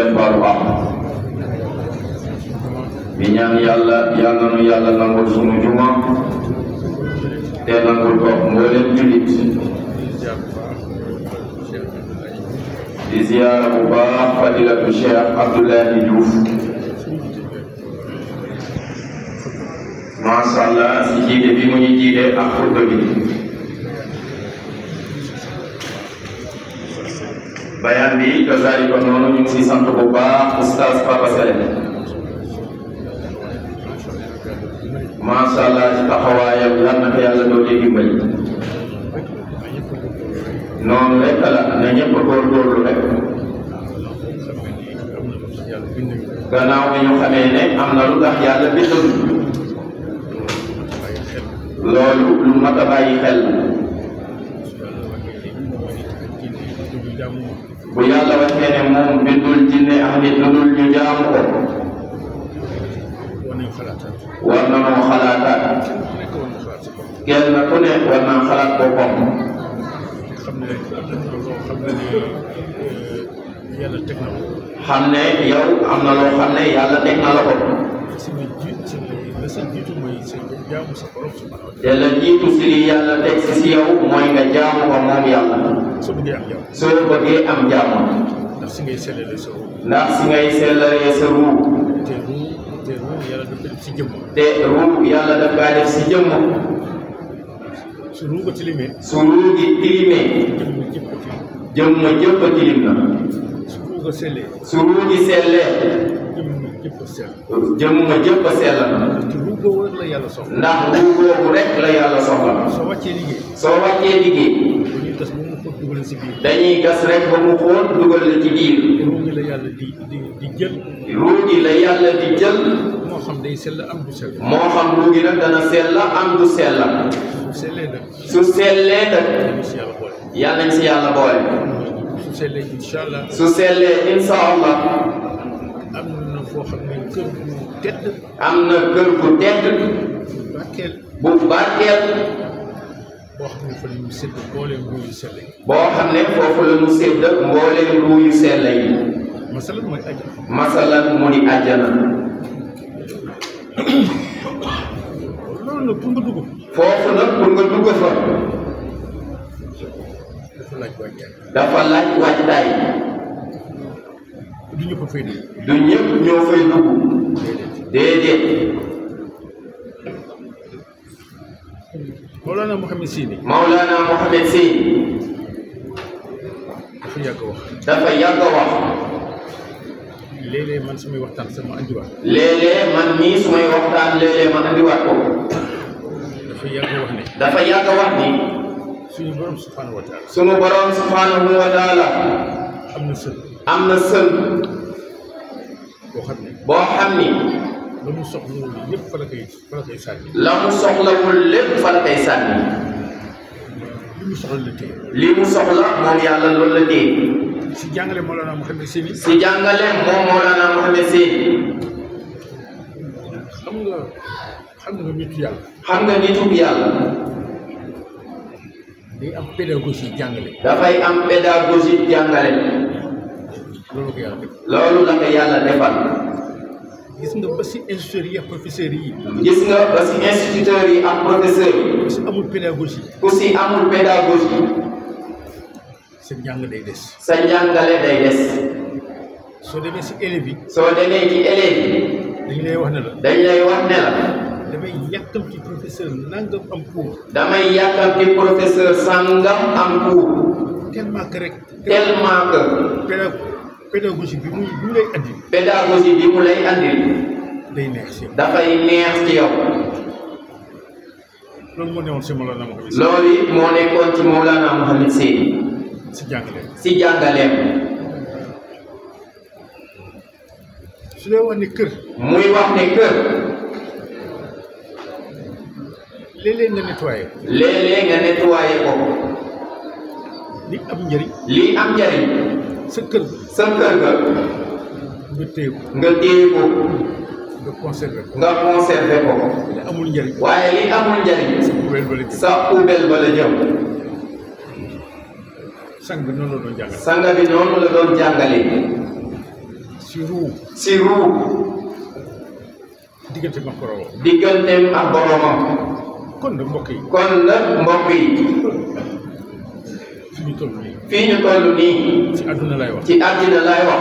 leen baalu àq di ñaan yàlla yàlla nu yàlla nangul sunu juma te nangul ko mbooleem julit di ziyaara bu baax fadilatu cheikh abdoulahi diouf masha allah si jiite bi mu ñu jiite ak xutba bi bayaan bi kasaari ko noonu ñu ngi si sant bu baax oustaz Papa Sele masha allah ci taxawaayam yal na ko yàlla doole dimbali noonu rek la na ñëpp góorgóorlu rek gannaaw bi ñu xamee ne am na lu tax yàlla bindul loolu lu mat a bàyyi xel bu yàlla waxee ne moom bindul jinne ak nit lu dul ñu jaamu ko war na noo xalaataat kenn ku ne war naa xalaat boppam xam ne yow am na loo xam ne yàlla teg na la ko te la jiitu si li yàlla teg si si yow mooy nga jaamu ko moom yàlla soo bëggee am jàmm ndax si ngay sellalee sa ruux ndax si ngay sellalee sa ruu te ruux te ruux yàlla dafa def si jëmm te ruu yàlla daf kaa def si jëmm su ruux nga tilimee su ruu gi tilimee jëmm jëpp a tilim jëmm jëpp a tilim na su ruux nga sellee su ruu gi sellee jëmm jëpp a sell jëmm jëpp a sell na te ruux boobu rek la yàlla soxla ndax ruu boobu rek la yàlla soxla soo wàccee liggéey soo wàccee liggéey dañuy gas ba mu ko dugal si biir dañuy gas rek ba mu xóot dugal la ci biir ruux gi la yàlla di di di jël ruu gi la yàlla di jël moo xam day sell am du sell moo xam ruu gi nag dana sell am du sell su sellee nag su sellee nag dañu si yàlla boole yal nañ si yàlla boole su sellee incha allah su sellee insha allah am na foo xam ne kër gu tedd am na kër gu tedd bàkkeel bu barkeel boo xam ne fa la ñu sédd booleem ruux yu sell yi boo xam ne foofu la ñu sédd mbooleem ruu yu sell yi masalan mooy aja masalan mu di àjjana loolu nag pour nga dugg foofu nag pour nga dugg fa dafa laaj wàccaay dafa laaj waajtaay du ñëpp a fay dugg du ñëpp ñoo fay dugg déedéet Mawlana Mouhamed Sini Maulana Mohamed Sy dafa yàgg a wax dafa yàgg a wax léeg-léeg man samay waxtaan sama andiwaat léeg-léeg man mii su may waxtaan léeg-léeg ma andiwaat ko dafa yàgg a wax ne dafa yàgg a wax ni suñu borom subhanahu wa taala sunu borom subhanahu wa taala am na sën am na sën boo xam ne boo xam ni la mu soxla woon yëpp fa la koy fa la koy sànni la mu soxlawul lépp fa la koy sànni li mu soxla la téye li mu soxla moom yàlla loolu la téye si jàngale Mawlana Mouhamed Sini si jàngale moom Mawlana Mohamed Sy xam nga xam nga nitu yàlla xam nga nitu yàlla day am pédagogie jàngale dafay am pédagogie jàngale loolu ko yàlla def loolu la ko yàlla defal gis nga ba si instituteurs yi ak professeurs yi gis nga ba si instituteurs yi ak professeurs yi ku si amul pédagogie ku si amul pédagogie sa njàng day des sa njàngale day des soo demee si élèves yi soo demee ci élèves yi dañu lay wax ne la dañ lay wax ne la damay yàkkam ci professeur nangam am cours damay yàkkamti professeur sàngam am cours tellement que rek tellement que péda pédagogie bi muy bi mu lay andi pédagogie bi mu lay andil day neex si yow dafay neex ci yow loolu moo newoon si Mawlana Mouhamed Sy loolu it moo nekkoon ci Mawlana Mohamed Sy si jàngale si jàngaleem su dee wax ne kër muy wax ne kër léeg-léeg nga nettoyé léeg-léeg nga nettoyé ko li am njëriñ lii am njariñ sa kër sa kër ga nga téye ko nga téye ko nga conservé ko nga conservé ko li amul njëriñ waaye li amul njariñ poubelle ba la jëm sa poubelle ba la jëm sang bi noonu la doon jàngal sanga bi noonu la doon jàngale si ruu si ruu diggante ma koroo digganteem ak boromam kon nag mbokk yi kon nag mbokk yi fi ñu toll nii fii ñu toll nii ci àdduna lay wax ci àddina lay wax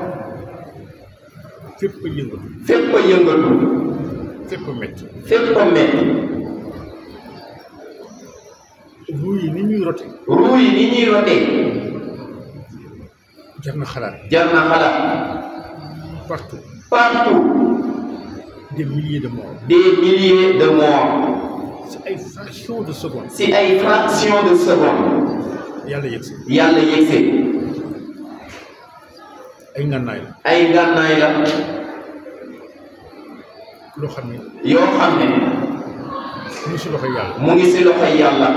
fépp a yëngatu fépp a yëngatu fépp a metti fépp a metti ruu yi ni ñuy rote ruu yi ni ñuy rotee jar na xalaat jar na xalaat partout partout des milliers de morts des milliers de morts ci ay fractions de seconde si ay fractions de seconde yàlla yegg si yàlla yegse ay ngànnaay la ay ngànnaay la loo xam ne yoo xam ne mu si loxo yàlla mu ngi si loxoy yàlla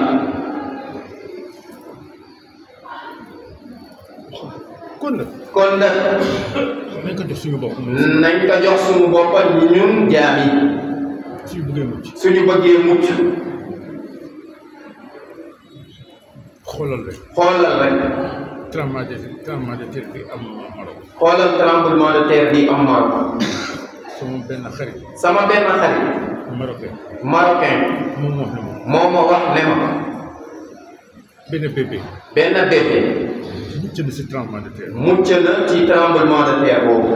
kon nag kon nag nañ ko jox suñu bopp nañ ko jox suñu boppa ñun jaam yi suñu bëggee mucc suñu bëggee mucc xoolal rek xoolal rek tremblement de tremblement de terre bi am Maroc xoolal tremblement de terre bi am Maroc sama benn xarit sama benn xarit marocain marocain moom wax na ma moo ma wax ne ma benn bébé benn bébé mucc na si tremblement de terre mucc na ci tremblement de terre boobu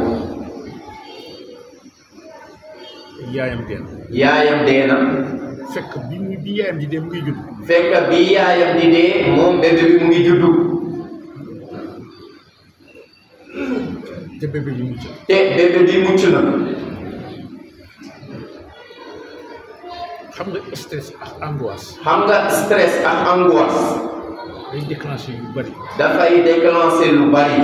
yaayam deen yaayam dee na fekk bi mu bi yaayam di dee mu ngi judd fekk bi yaayam di dee moom bébé bi mu ngi juddu te bébé bi mucc na te bébé bi mucc na xam nga stress ak angoisse xam nga stress ak angoisse day déclenché yu bari dafay déclencher lu bari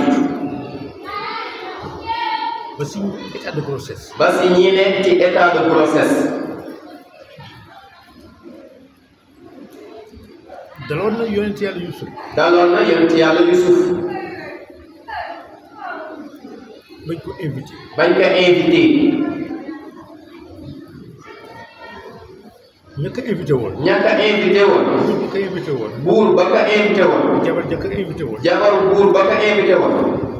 ba si état de grossesse ba si ñi nekk ci état de grossesse daloon na yonent yàlla Yusuf daloon na yonent yàlla Yusuf bañ ko invité bañ ko invité ña ko invité woon ña ko invité woon buur ba ko invité woon buur ba ko invité woon jabar ja ko invité woon jabaru buur ba ko invité woon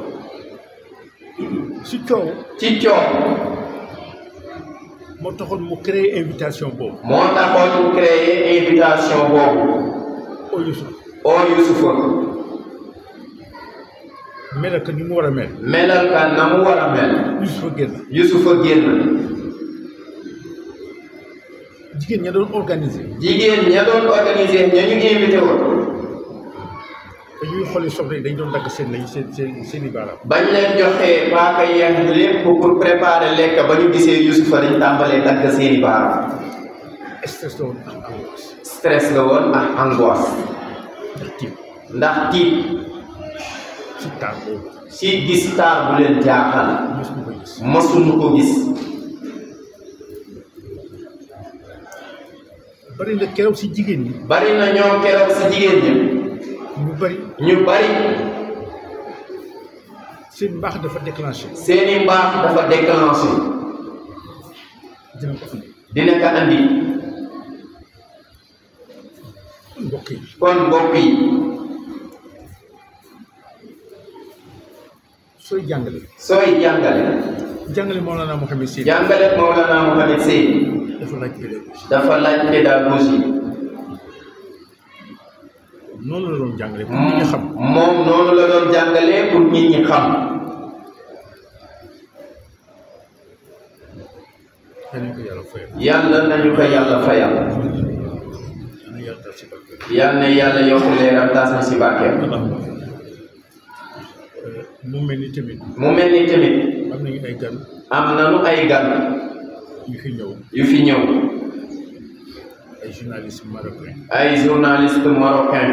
si coow ci coow moo taxoon mu créé invitation boobu moo taxoon mu créé invitation boobu oo Yusuf oo Yusufa melal ko ni mu war a mel melal ka na mu war a mel Yusufa génn Yusufa génn jigéen ña doon organisé jigéen ña doon organiser ña ñu invité woon dañuy xooli soxna yi dañ doon dagg seen lañ seen seen seen i baaraam bañ leen joxee paaka yeex lépp pour préparer lekk ba ñu gisee Yusufa dañ tàmbalee dagg seeni baaraam stress la woon ak angoisse stress la woon ak angoisse ndax tiit ndax tiit si taar boobu si gis taar bu leen jaaxal mos ñu ko gis masuñu ko gis bari na keroog si jigéen ñi bari na ñoo keroog si jigéen ñi ñu bari ñu bari seen mbaax dafa déclenché seeni mbaax dafa déclenché dina ko andi dina ko andi mbokk yi kon mbokk yi sooy jàngale sooy jàngale jàngale Mawlana Mouhamed Sy jàngale Mawlana Mohamed Seydi dafa laaj pédagogie dafa laaj pédagogie noonu la doon jàngale pour nit ñi xam moom noonu la doon jàngalee pour nit ñi xam danañ ko yàlla fayal yàlla nañu ko yàlla fayal dana yàlla taal si barke yal na yàlla yokk leeram taas na si barkeem mu mel ni tamit mu mel ni tamit am nañu ay gan am nanu ay gan yu fi ñëw yu fi ñëw ay journalistes marocains ay journaliste marocain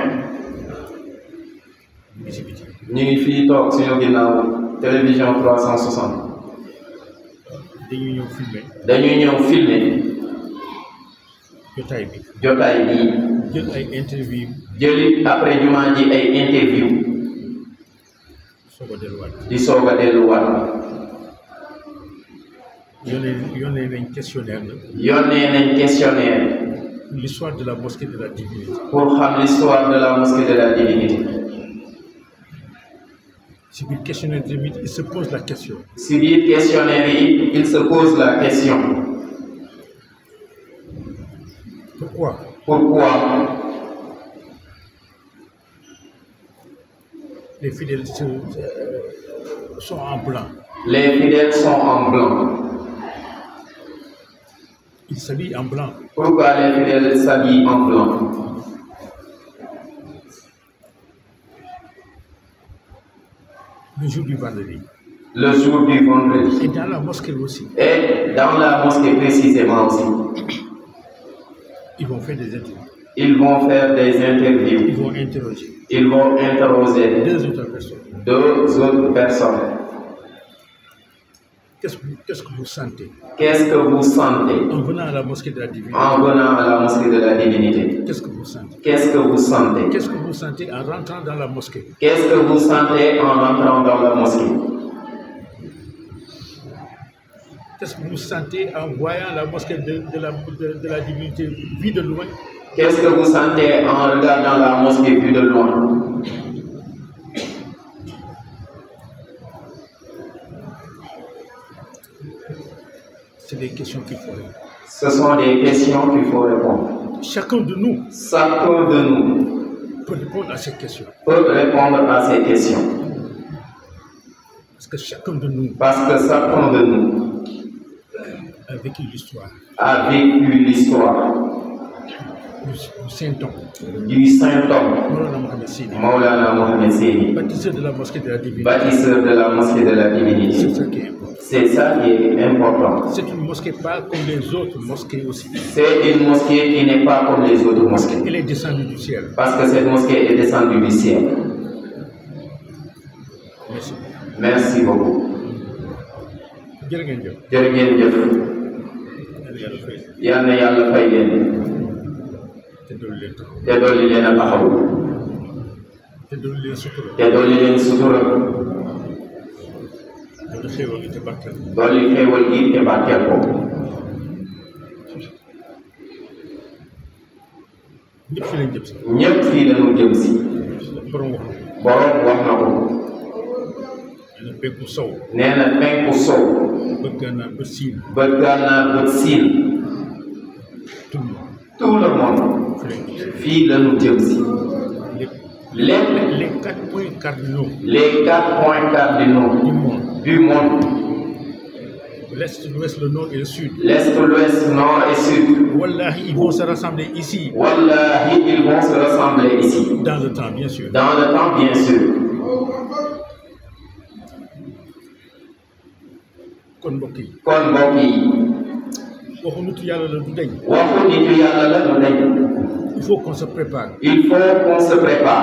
biti biti ñu ngi fii toog suñu ginnaaw télévision 360 dañuy ñëw filmer dañuy ñëw filmer jotaay bi jotaay bii jël ay interview jëli après jumaa ji ay interview soog a delluwaat di soog a delluwaat yónnee yónnee nañ questionnaire la yónnee nañ questionnaire l'histoire de la mosquée de la divinité pour xam l'histoire de la mosquée de la divinité si biir questionnaire tamit il se pose la question si biir questionnaire yi il se pose la question pourquoi pourquoi les fidèles se- euh, sont en blanc les fidèles sont en blanc ils s'habillent en blanc pourquoi les fidèles s'habillent en blanc le jour du vendredi le jour du vendredi et dans la mosquée aussi et dans la mosquée précisément aussi ils vont faire des interviews ils vont faire des interviews ils vont interroger ils vont interroger deux autres personnes deux autres personnes qu'est-ce que qu'est-ce que vous sentez qu'est-ce que vous sentez en venant à la mosquée de la divinité en venant à la mosquée de la divinité qu'est-ce que vous sentez qu'est-ce que vous sentez qu'est-ce que vous sentez en rentrant dans la mosquée qu'est-ce que vous sentez en entrant dans la mosquée qu'est-ce que vous sentez en voyant la mosquée de, de la, de, de la divinité vue de loin Qu'est-ce que vous sentez en regardant la mosquée vue de loin c'est des questions qu'il faut répondre Ce sont des questions qu'il faut répondre. chacun de nous Chacun de nous peut répondre à ces questions peut répondre à ces questions parce que chacun de nous parce que chacun de nous a vécu l'histoire a vécu l'histoire du, du Saint-Homme du saint homme Mawlana Mohamed Sidi Maulana Mohamed Seyni, bâtisseur de la mosquée de la divinité bâtisseur de la mosquée de la c'est divinité. ça qui est important C'est ça qui est important. c'est une mosquée pas comme les autres mosquées aussi C'est une mosquée qui n'est pas comme les autres mosquées. elle est descendue du ciel Parce que cette mosquée est descendue du ciel. merci Merci beaucoup. jërë ngeen jëf jërë ngeen jëf. yàlla yàlla fay yal na yàlla fay leen te dolli leen taxaw te dolli leen a taxaw te dolli leen sutura te dolli leen sutura dolli xéewal gi te barkeel dolli xéewal gi te barkeel ko ñëpp fi lañ jëm si ñépp fii lañu jëm si borom wax na borom wax na ko nee na penku sow nee na penku sow bët gànnaar bët siin bët gànnaar bët siin tout le monde tout le monde fi lañ jëm fii lañu jëm si lépp lépp les quatre points cardinaux les quatre points cardinaux du monde du monde l'est l'ouest le nord et le sud l'est l'ouest nord et sud wallahi ils vont se rassembler ici wallahi ils vont se rassembler ici dans le temps bien sûr dans le temps bien sûr kon mbokk yi kon mbokk yi waxu nitu yàlla la du dañ waxu nitu yàlla la du dañ il faut qu'on se prépare il faut qu'on se prépare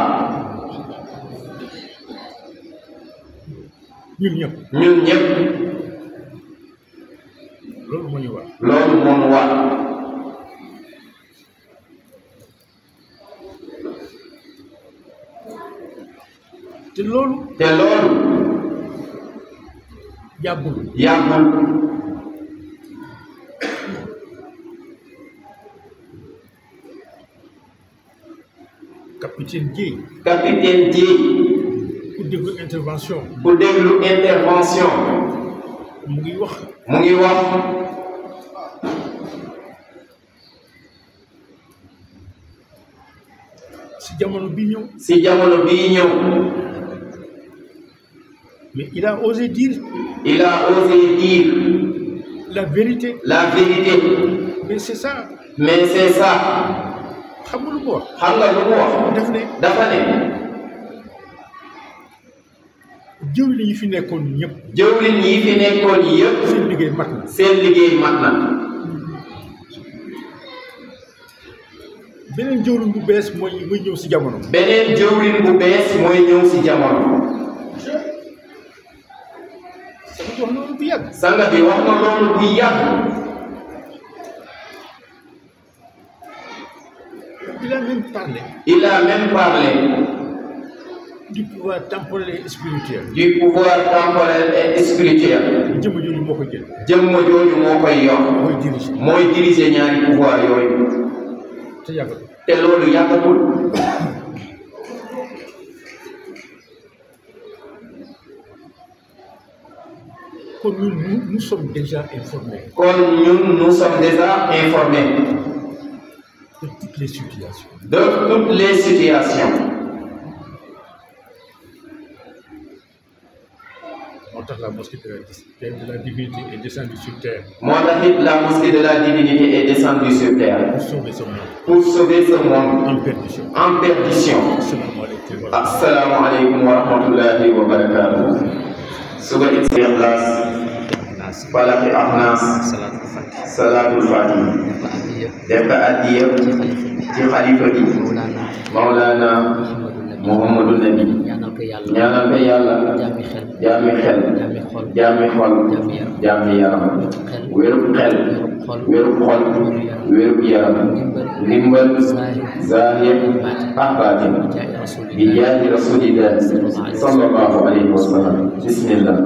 ñun ñëpp ñun ñëpp loolu moo ñu war loolu moo ñu war te loolu te loolu yàggul yàggul capitaine Dièye capitaine Dièye ku déglu intervention bu déglu intervention mu ngi wax mu ngi wax si jamono bi ñëw si jamono bii ñëw mais il a osé dire il a osé dire la vérité la vérité mais c'est ça mais c'est ça xam nga lu ko wax xam nga lu mu wax def ne dafa ne jëwriñ yi fi nekkoon ñëpp jëwlin yi fi nekkoon yëpp seen liggéey mat na seen liggéey mat na beneen jëwriñ bu bees mooy mooy ñëw si jamono beneen jëwlin bu bees mooy ñëw si jamono sama wax loolu bu yàgg sanga bi wax na loolu bu yàgg il a même parlé il a même parlé du pouvoir temporel et spirituel du pouvoir temporel et spirituel jëmm jooju moo ko jël jëmm jooju moo koy yor mooy dirige mooy diriger ñaari pouvoir yooyu te yàggal te loolu yàggatul kon ñun nous, nous sommes déjà informés kon ñun nous sommes déjà informés de toutes les situations de toutes les situations moo tax la mosquée de la, de la divinité est descendue sur terre moo tax it la mosquée de la divinité est descendue sur terre pour sauver ce monde pour sauver ce monde en perdition en perdition asalaamaaleykum wa rahmatulah. assalamu aleykum wa rahmatullahi wa barakatuh suba it ikhlas falaki ahnas salaatul fatih salatul fatih dafa addiya def ko addiya ci xalifa bi ci xalifa bi Mawlana Maulana Muhammadu Nabi Muhammadu Nabi ñaanal ko yàlla ñaanal ko yàlla jaami xel jaami xel jaami xol jaami xol jaami yaram jaami yaram xel wérub xel wérub xol wérub xol wérub yaram ndimbal zahir ak baatin jaay bi rasulillah jaahi rasulillah sallallahu alayhi wa sallam bismillah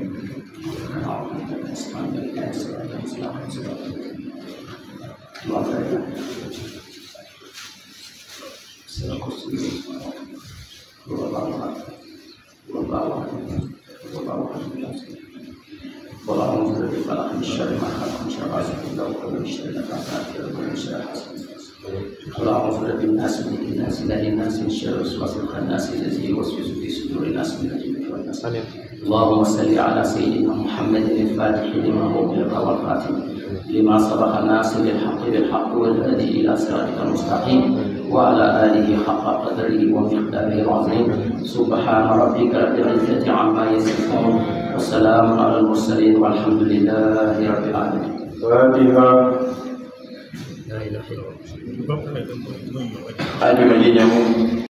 اللهم صل بالناس من الناس لا للناس من شر وسواس الخناس الذي يوسوس في صدور الناس من الجنة والناس اللهم صل على سيدنا محمد الفاتح لما أغلق والخاتم لما سبق الناس بالحق بالحق والهادي إلى صراطك المستقيم وعلى آله حق قدره ومقداره العظيم سبحان ربك رب العزة عما يصفون وسلام على المرسلين والحمد لله رب العالمين fatiha la ilaha illallah ba pare da nga koy ñëw ajuma ji ñëw